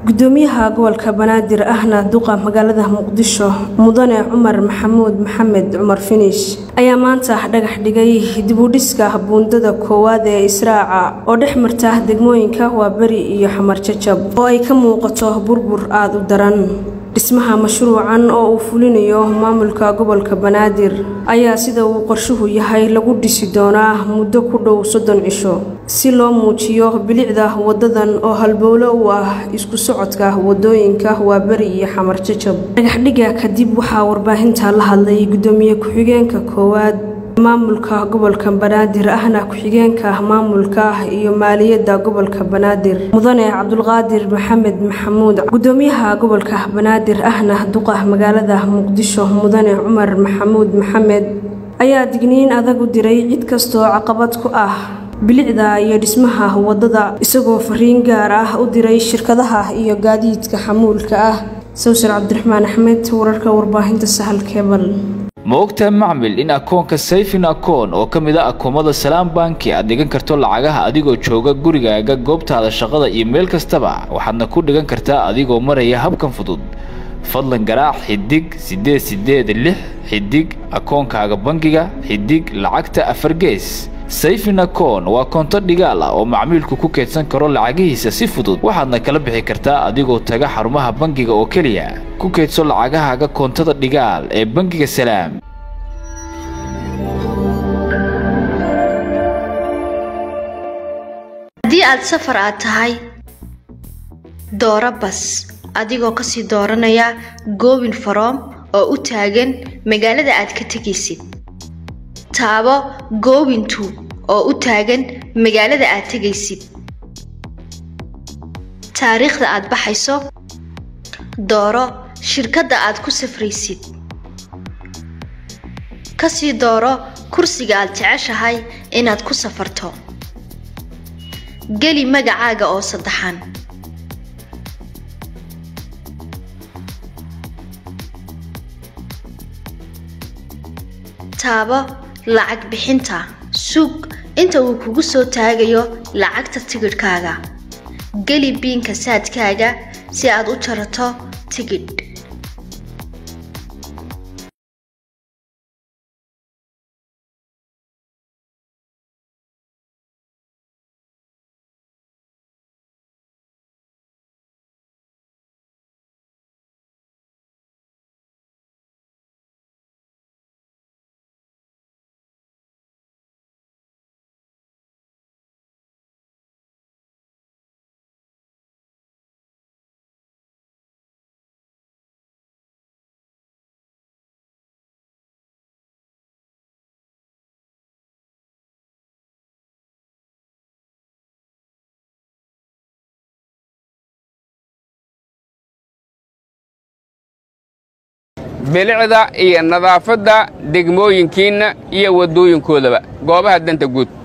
gudoomiyaha gobolka banaadir ahna duqa magaalada muqdisho mudane cumar maxamuud maxamed cumar finish ayaa maanta dhagax dhigay dibudhiska buundada koowaad ee israaca oo dhex marta degmooyinka waaberi iyo xamar jajab oo ay ka muuqato burbur aada u daran dhismaha mashruucan oo uu fulinayo maamulka gobolka banaadir ayaa sida uu qorshuhu yahay lagu dhisi doonaa muddo ku dhow soddon cisho si loo muujiyo bilicda wadadan oo halbowlo u ah isku socodka wadooyinka waaberi iyo xamar jajab dhagaxdhiga kadib waxaa warbaahinta la hadlay gudoomiye ku-xigeenka koowaad maamulka gobolka banaadir ahna ku-xigeenka maamulka iyo maaliyadda gobolka banaadir mudane cabdulqaadir maxamed maxamuud gudoomiyaha gobolka banaadir ahna duqa magaalada muqdisho mudane cumar maxamuud maxamed ayaa digniin adag u diray cid kastoo caqabad ku ah bilicda iyo dhismaha wadada isagoo fariin gaar ah u diray shirkadaha iyo gaadiidka xamuulka ah sawsar cabdiraxmaan axmed wararka warbaahinta sahal kebal ma ogtahay macmil in akoonka sayfin akoon oo ka mid a akoomada salaam banki aad dhigan karto lacagaha adigoo jooga gurigaaga goobtaada shaqada iyo meel kastaba waxaadna ku dhigan kartaa adigoo maraya habkan fudud fadlan garaac xidig siddeed siddeed lix xidig akoonkaaga bangiga xidig lacagta afar gees sayfin akoon waa koonto dhigaal ah oo macmiilku ku keydsan karo lacagihiisa si fudud waxaadna kala bixi kartaa adigoo taga xarumaha bangiga oo keliya ku keydso lacagahaaga koontada dhigaal ee bangiga salaam haddii aad safar aad tahay dooro bas adigoo kasii dooranaya goobin faroom oo u taagan magaalada aad ka tegaysid taabo goobintu oo u taagan magaalada aad tegaysid taariikhda aad baxayso dooro shirkadda aad ku safraysid kasii dooro kursiga aad jeceshahay inaad ku safarto geli magacaaga oo saddexan taabo lacag bixinta sug inta uu kugu soo taagayo lacagta tigidhkaaga geli biinka saadkaaga si aad u jarato tigidh bilicda iyo nadaafadda degmooyinkiinna iyo waddooyinkoodaba goobaha danta guud